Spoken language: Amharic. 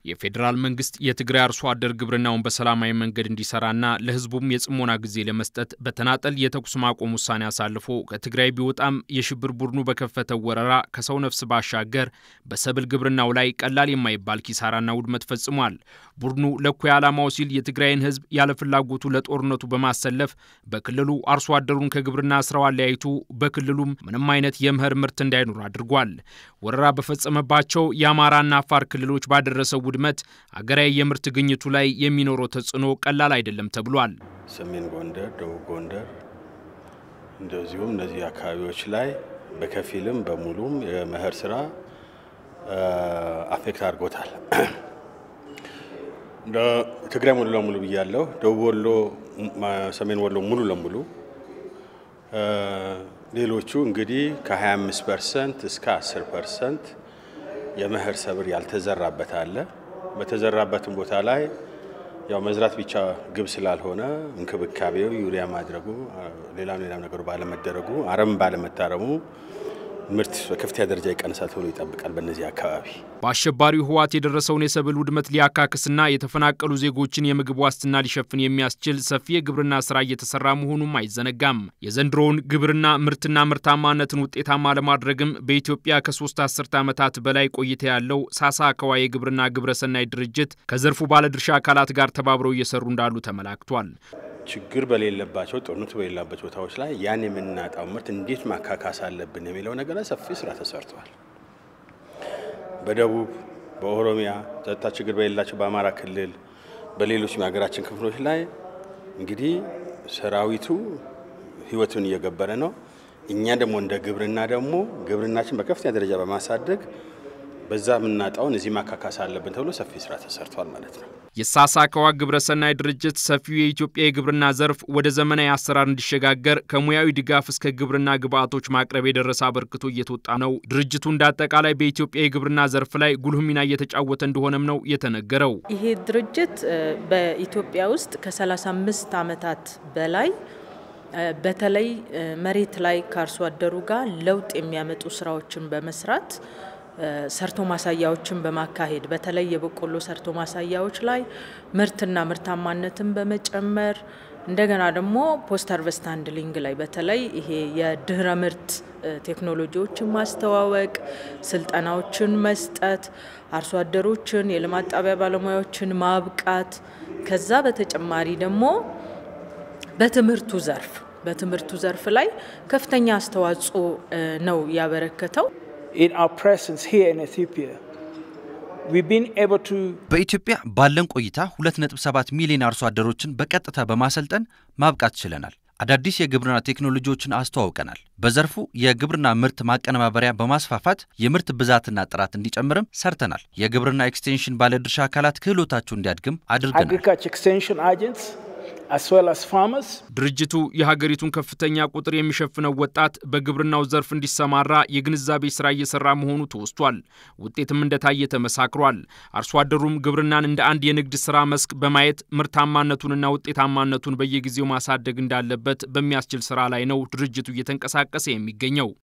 የፌዴራል መንግስት የትግራይ አርሶ አደር ግብርናውን በሰላማዊ መንገድ እንዲሰራና ለሕዝቡም የጽሞና ጊዜ ለመስጠት በተናጠል የተኩስ ማቆም ውሳኔ አሳልፎ ከትግራይ ቢወጣም የሽብር ቡድኑ በከፈተው ወረራ ከሰው ነፍስ ባሻገር በሰብል ግብርናው ላይ ቀላል የማይባል ኪሳራና ውድመት ፈጽሟል። ቡድኑ ለእኩይ ዓላማው ሲል የትግራይን ሕዝብ ያለ ፍላጎቱ ለጦርነቱ በማሰለፍ በክልሉ አርሶ አደሩን ከግብርና ስራው አለያይቱ በክልሉም ምንም አይነት የመኸር ምርት እንዳይኖር አድርጓል። ወረራ በፈጸመባቸው የአማራና አፋር ክልሎች ባደረሰው ውድመት አገራዊ የምርት ግኝቱ ላይ የሚኖረው ተጽዕኖ ቀላል አይደለም ተብሏል። ሰሜን ጎንደር፣ ደቡብ ጎንደር እንደዚሁም እነዚህ አካባቢዎች ላይ በከፊልም በሙሉም የመኸር ስራ አፌክት አድርጎታል። ትግራይ ሙሉ ለሙሉ ብያለሁ። ደቡብ ወሎ፣ ሰሜን ወሎ ሙሉ ለሙሉ ሌሎቹ እንግዲህ ከ25 ፐርሰንት እስከ 10 ፐርሰንት የመኸር ሰብል ያልተዘራበት አለ። በተዘራበትም ቦታ ላይ ያው መዝራት ብቻ ግብ ስላልሆነ እንክብካቤው ዩሪያ ማድረጉ ሌላም ሌላም ነገሩ ባለመደረጉ አረም ባለመታረሙ ምርት በከፍተኛ ደረጃ ይቀንሳል ተብሎ ይጠብቃል። በእነዚህ አካባቢ በአሸባሪው ህወሓት የደረሰውን የሰብል ውድመት ሊያካክስና የተፈናቀሉ ዜጎችን የምግብ ዋስትና ሊሸፍን የሚያስችል ሰፊ የግብርና ስራ እየተሰራ መሆኑም አይዘነጋም። የዘንድሮውን ግብርና ምርትና ምርታማነትን ውጤታማ ለማድረግም በኢትዮጵያ ከሶስት አስርተ ዓመታት በላይ ቆይታ ያለው ሳሳ አካዋ የግብርና ግብረሰናይ ድርጅት ከዘርፉ ባለድርሻ አካላት ጋር ተባብረው እየሰሩ እንዳሉ ተመላክቷል። ችግር በሌለባቸው ጦርነቱ በሌላበት ቦታዎች ላይ ያን የምናጣው ምርት እንዴት ማካካስ አለብን የሚለው ነገር ላይ ሰፊ ስራ ተሰርቷል። በደቡብ በኦሮሚያ ጸጥታ ችግር በሌላቸው በአማራ ክልል፣ በሌሎች የሀገራችን ክፍሎች ላይ እንግዲህ ሰራዊቱ ህይወቱን እየገበረ ነው። እኛ ደግሞ እንደ ግብርና ደግሞ ግብርናችን በከፍተኛ ደረጃ በማሳደግ በዛ የምናጣውን እዚህ ማካካስ አለብን ተብሎ ሰፊ ስራ ተሰርቷል ማለት ነው። የሳሳ አካዋ ግብረሰናይ ድርጅት ሰፊው የኢትዮጵያ የግብርና ዘርፍ ወደ ዘመናዊ አሰራር እንዲሸጋገር ከሙያዊ ድጋፍ እስከ ግብርና ግብዓቶች ማቅረብ የደረሰ አበርክቶ እየተወጣ ነው። ድርጅቱ እንደ አጠቃላይ በኢትዮጵያ የግብርና ዘርፍ ላይ ጉልህ ሚና እየተጫወተ እንደሆነም ነው የተነገረው። ይሄ ድርጅት በኢትዮጵያ ውስጥ ከ35 ዓመታት በላይ በተለይ መሬት ላይ ከአርሶ አደሩ ጋር ለውጥ የሚያመጡ ስራዎችን በመስራት ሰርቶ ማሳያዎችን በማካሄድ በተለይ የበቆሎ ሰርቶ ማሳያዎች ላይ ምርትና ምርታማነትን በመጨመር እንደገና ደግሞ ፖስት ሃርቨስት ሃንድሊንግ ላይ በተለይ ይሄ የድህረ ምርት ቴክኖሎጂዎችን ማስተዋወቅ፣ ስልጠናዎችን መስጠት፣ አርሶ አደሮችን፣ የልማት ጣቢያ ባለሙያዎችን ማብቃት ከዛ በተጨማሪ ደግሞ በትምህርቱ ዘርፍ በትምህርቱ ዘርፍ ላይ ከፍተኛ አስተዋጽኦ ነው ያበረከተው። በኢትዮጵያ ባለን ቆይታ 2.7 ሚሊዮን አርሶ አደሮችን በቀጥታ በማሰልጠን ማብቃት ችለናል። አዳዲስ የግብርና ቴክኖሎጂዎችን አስተዋውቀናል። በዘርፉ የግብርና ምርት ማቀነባበሪያ በማስፋፋት የምርት ብዛትና ጥራት እንዲጨምርም ሰርተናል። የግብርና ኤክስቴንሽን ባለድርሻ አካላት ክህሎታቸው እንዲያድግም አድርገናል። ድርጅቱ የሀገሪቱን ከፍተኛ ቁጥር የሚሸፍነው ወጣት በግብርናው ዘርፍ እንዲሰማራ የግንዛቤ ስራ እየሰራ መሆኑ ተወስቷል። ውጤትም እንደታየ ተመሳክሯል። አርሶ አደሩም ግብርናን እንደ አንድ የንግድ ስራ መስክ በማየት ምርታማነቱንና ውጤታማነቱን በየጊዜው ማሳደግ እንዳለበት በሚያስችል ስራ ላይ ነው ድርጅቱ እየተንቀሳቀሰ የሚገኘው።